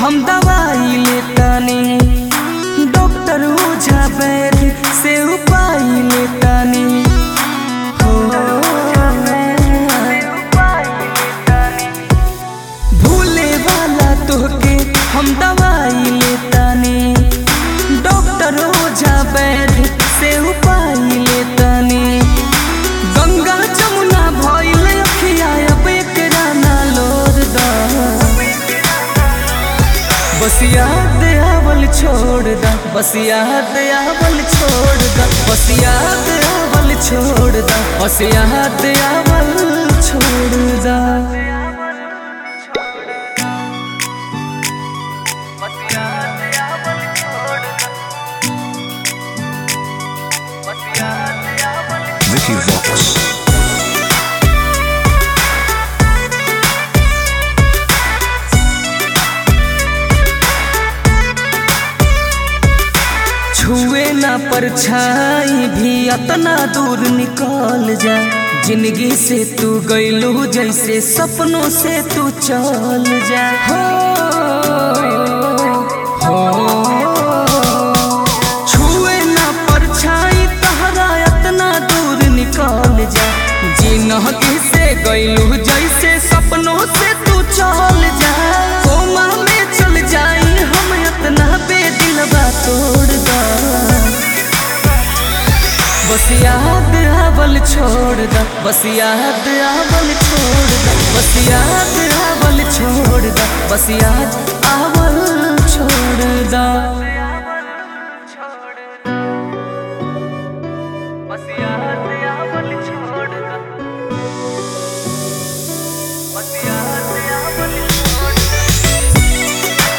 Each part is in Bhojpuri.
हम दवाई लेतानी डॉक्टर ओझा वैद्य से उपाय लेतानी हो भूले वाला तोहके हम दवाई लेतानी डॉक्टर ओझा वैद्य से उपाय लेतानी गंगा जमुना भइल अखिया अब एकरा ना लोर दा बस याद आवल छोड़ दा बस याद आवल छोड़ दा बस याद आवल छोड़ दा बस याद आवल छोड़ दा Vicky Vox. छुए ना परछाई भी अतना दूर निकल जा जिंदगी से तू गईलू जैसे सपनों से तू चल जा हो हो छुए ना परछाई तहरा अतना दूर निकल जा जिंदगी से गईलू जैसे सपनों से तू चल जा कोमा में चल जाई हम अतना बेदिलबा तोड़ दा बस याद आवल छोड़ दा बस याद आवल छोड़ दा बस याद आवल छोड़ दा बस याद आवल छोड़ दा बस याद आवल छोड़ दा बस याद आवल छोड़ दा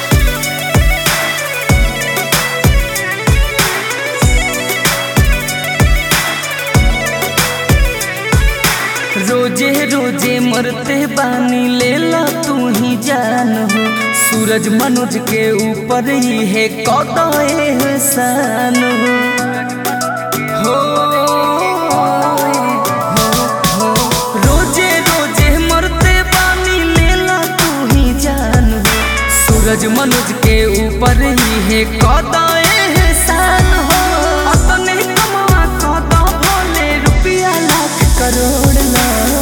रोजे रोजे मरते बानी लेला तू ही जान हो सूरज मनुज के ऊपर ही है कौदा एहसान हो हो, हो, रोजे रोजे मरते बानी लेला तू ही जान हो सूरज मनुज के ऊपर ही है कौदा एहसान हो अपने कमवा कौदा भोले रुपया लाख करोड़ ला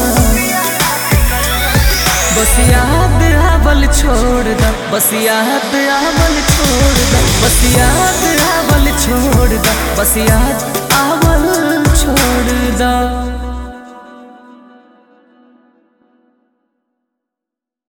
बस याद आवल छोड़ दा बस याद आवल छोड़ दा बस याद आवल छोड़ दा बस याद